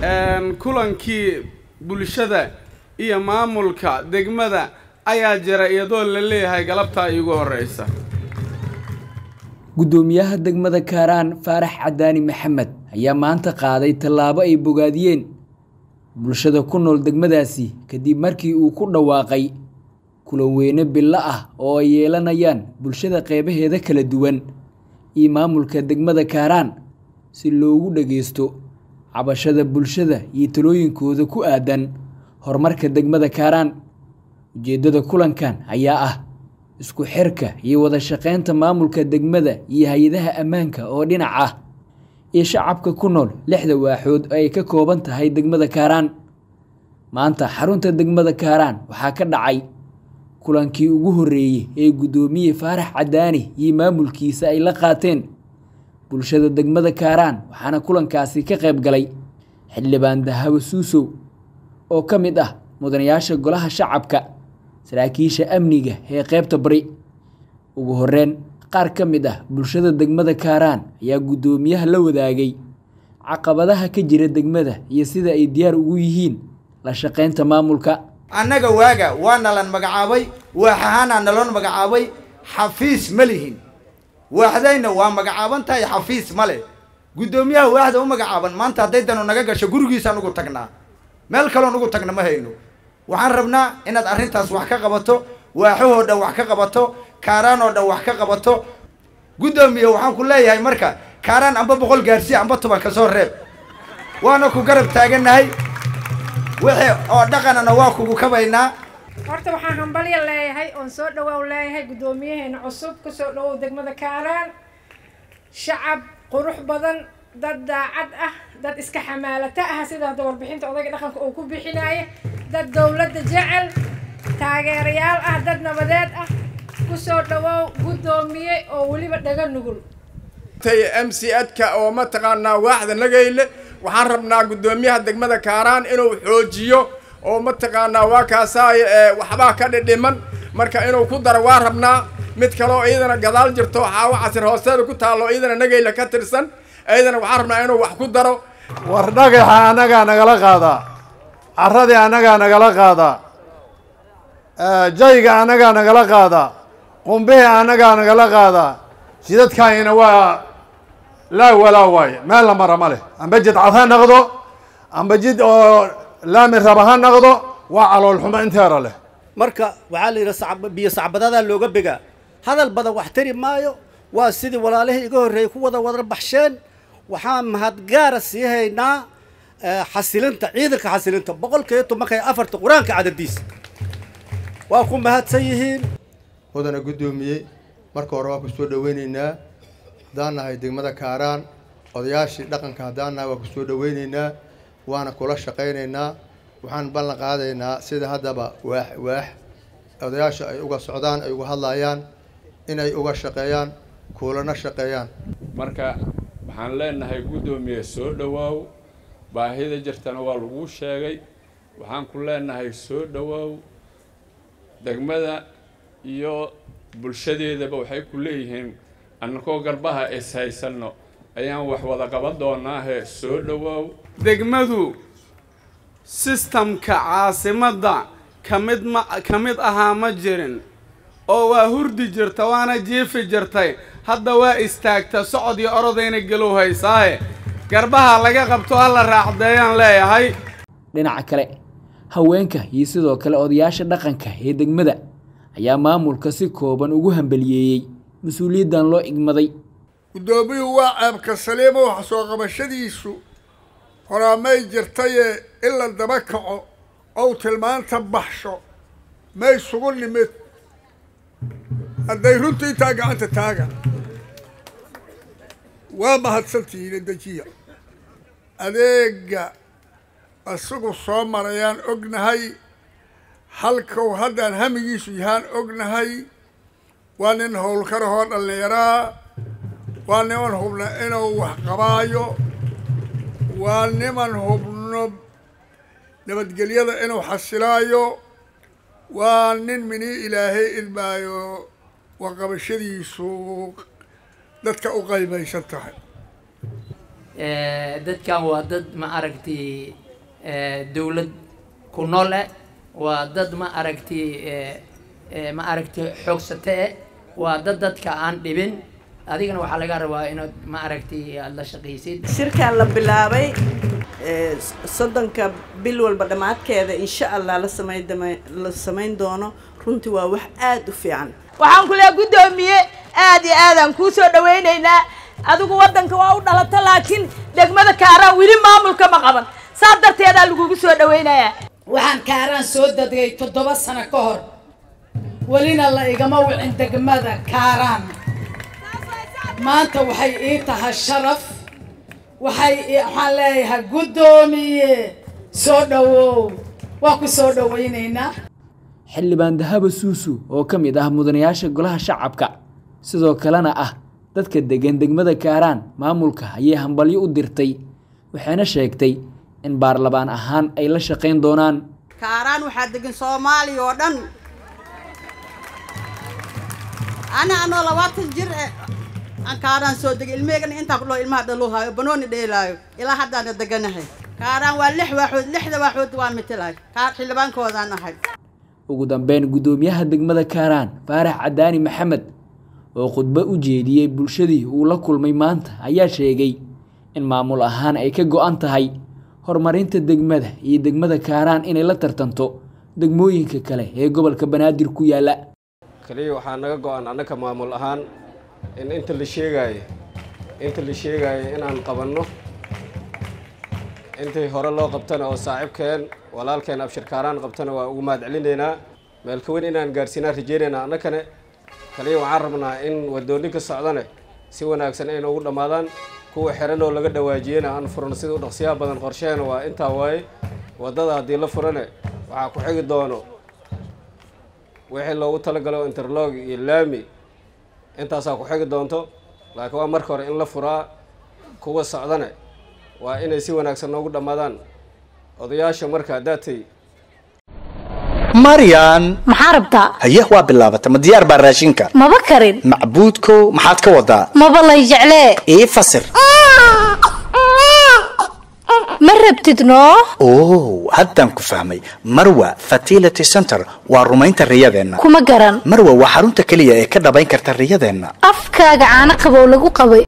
kulankii bulshada iyo maamulka degmada ayaa jira iyadoo la leeyahay galabtaa iigu horreysa guddoomiyaha degmada kaaraan faarax cadaani maxamed ayaa maanta qaaday tallaabo ay bogaadiyeen bulshada ku nool degmadaasi kadib markii uu ku dhawaaqay kulan weyne billo ah oo ay yeelanayaan bulshada qeybaheeda kala duwan iyo maamulka degmada kaaraan si loogu dhageysto cabashada bulshada iyo talooyinkooda ku aadan horumarka degmada kaaraan ujeeddada kulankan ayaa ah isku xirka iyo wada shaqeynta maamulka degmada iyo hay-adaha ammaanka oo dhinac ah iyo shacabka ku nool lixda waaxood oo ay ka kooban tahay degmada kaaraan maanta xarunta degmada kaaraan waxaa ka dhacay kulankii ugu horreeyey ee guddoomiye faarax cadaani iyo maamulkiisa ay la qaateen bulshada degmada kaaraan waxaana kulankaasi ka qayb galay xildhibaan dahabo suusow oo ka mid ah mudanayaasha golaha shacabka saraakiisha amniga ee qeybta bari ugu horreyn qaar ka mid ah bulshada degmada kaaraan ayaa guddoomiyaha la wadaagay caqabadaha ka jira degmada iyo sida ay diyaar ugu yihiin la shaqeynta maamulka annaga waaga waa nalan magacaabay waax ahaanaa naloon magacaabay xafiis ma lihin waaxdayna waa magacaaban tahay xafiis ma leh guddoomiyaha waaxda u magacaaban maanta hadday danu naga gasho gurigiisaan ugu tagnaa meel kaloon ugu tagna ma hayno waxaan rabnaa inaad arrintaas wax ka qabato waaxahoo dhan wax ka qabato kaaraan oo dhan wax ka qabato guddoomiye waxaan ku leeyahay marka kaaraan amba boqol gaarsiya amba toban ka soo reeb waana ku garab taagannahay wixii oo dhaqanana waa kugu kabaynaa horta waxaan hambalya leeyahay oon soo dhawaaw leeyahay guddoomiyaheena cusub kusoo dhawow degmada kaaraan shacab qurux badan dad daacad ah dad iska xamaalata ah sida hadda warbixinta odayga dhaqanka uu ku bixinaayo dad dowladda jecel taageerayaal ah dad nabadeed ah kusoo dhawow guddoomiye oo weliba dhaga nugul m c adka oo mataqaanaa waaxda nagayle waxaan rabnaa guddoomiyaha degmada kaaraan inuu xoojiyo oo mataqaanaa waa kaasaay waxbaa ka dhidhiman marka inuu ku daro waa rabnaa mid kaleo iyadana gadaal jirto xaawo casir hoosteeda ku taallo iyadana nagayle ka tirsan iyadana waxaan rabnaa inuu wax ku daro war dhagaxa annagaa nagala qaadaa carradii annagaa nagala qaadaa jayga annagaa nagala qaadaa qumbihii annagaa nagala qaadaa jidadkaayina waa laa walaa waaye meel la mara ma leh amba jid cad ha naqdo amba jid oo laami raba ha naqdo waa caloolxumo inteera leh marka waxaa la yidhi biyo sacbadadaa looga begaa hadal badan wax tari maayo waa sidii walaalihii iga horreeyey ku wada wada baxsheen waxaan mahadgaara sii haynaa xasilinta ciidanka xasilinta boqolkiiyo tobanka iyo afarta qur-aanka cadadiisa waa ku mahadsan yihiin mudana guddoomiye marka hore waan ku soo dhaweyneynaa haddaan nahay degmada kaaraan odayaashii dhaqanka haddaan nahay waan ku soo dhaweyneynaa waana kula shaqaynaynaa waxaan ballan qaadaynaa sida haddaba waax waax odayaasha ay uga socdaan ay uga hadlayaan inay uga shaqeeyaan kuulana shaqeeyaan marka waxaan leenahay guddoomiye soo dhowaaw baahida jirtana waa laguu sheegay waxaan ku leenahay soo dhowaaw degmada iyo bulshadeedaba waxay ku leeyihiin annakoo garbaha is haysanno ayaan wax wada qaban doonaahe soo dhowaaw degmadu sistamka caasimadda ka mid ma ka mid ahaa ma jirin oo waa hurdi jirta waana jiifi jirtay hadda waa istaagta socod iyo orodayna gelow haysaahe garbaha laga qabto ha la raacdeeyaan leeyahay dhinaca kale haweenka iyo sidoo kale odayaasha dhaqanka ee degmada ayaa maamulka si kooban ugu hambaliyeeyey mas-uuliyaddan loo igmaday guddoomiyuhu waa ceebka saliimo wax soo qabashadiisu horaamay jirtayee in la daba kaco ou tilmaanta baxsho may sugu nimid hadday runtu intaa gacanta taagan waa mahadsantihiin dejiya adeega isagu soo marayaan ognahay halkau haddaan hamigiisu yahaan ognahay waa nin howlkarahoo dhallinyaraa waa niman hubna inuu wax qabaayo waa niman hubno nabadgelyada inuu xasilaayo waa nin minii ilaahay idmaayo warqabashadiisu dadka u qaybaysan tahay dadkan waa dad ma aragtay dowlad ku nool eh waa dad ma aragtay ma aragtay xoogsate eh waa dad dadka aan dhibin adigana waxaa laga rabaa inaad ma aragtay aada la shaqaysid shirkan la bilaabay soddonka bil walba dhammaadkeeda insha allah la samayn la samayn doono runtii waa wax aada u fiican waxaan ku leehay guddoomiye aada iyo aadaan kuu soo dhawaynaynaa adigu waddanka waa u dhalata laakiin degmada kaaraan weli maamulka ma qaban saas darteedaa lagugu soo dhawaynayaa waxaan kaaraan soo dadgay toddoba sano ka hor welina la igama wicin degmada kaaraan maanta waxay ii tahay sharaf waxay waxaan leeyahay guddoomiye soo dhawow waa ku soo dhawaynaynaa xildhibaan dahaba suusu oo ka mid ah mudanayaasha golaha shacabka sidoo kalena ah dadka degan degmada kaaraan maamulka ayay hambalyo u dirtay waxayna sheegtay in baarlamaan ahaan ay la shaqayn doonaan kaaraan waxaa degan soomaaliya oo dhan ana anoo labaatan jir e aan kaaraan soo degay ilmeygana intaan ku dhaho ilmaha dhaluu haayo banooni dheelaayo ilaa haddaana deganahay kaaraan waa lix waaxood lixda waaxood waan mitelahay kaar xildhibaankoodaan ahay ugu dambeyn guddoomiyaha degmada kaaraan faarax cadaani maxamed oo khudbo u jeediyey bulshadii uu la kulmay maanta ayaa sheegay in maamul ahaan ay ka go-an tahay horumarinta degmada iyo degmada kaaraan inay la tartanto degmooyinka kale ee gobolka banaadir ku yaala kaliya waxaa naga go-an annaka maamul ahaan in inta la sheegaayo inta la sheegaayo inaan qabanno intii hore loo qabtana oo saaxiibkeen walaalkeen abshir kaaraan qabtana waa ugu mahad celinaynaa meelka weyn inaan gaarsiinaan rajeynaynaa annakane kaliya waxaan rabnaa in wadooninka socdane si wanaagsan ay noogu dhammaadaan kuwa xiran oo laga dhawaajiyena aan furno sida u dhaqsiyaha badan qorsheena waa intaa waaye waddada haddii la furane waxaa ku xigi doono wixii loogu talagalo interlog iyo laami intaasaa ku xigi doonto laakiin waa marka hore in la furaa kuwa socdane waa inay si wanaagsan noogu dhammaadaan odayaasha marka haddaatay maryan maxaa rabtaa haye waa bilaabata ma diyaar baa raashinka maba karin macbuudkow maxaad ka wadaa maba lay jeclee ii fasir ma rabtid noo oh haddaan ku fahmay marwa fertility center waa rumaynta riyadeenna kuma garan marwa waa xarunta keliya ee ka dhabayn karta riyadeenna afkaaga caano qabow lagu qabay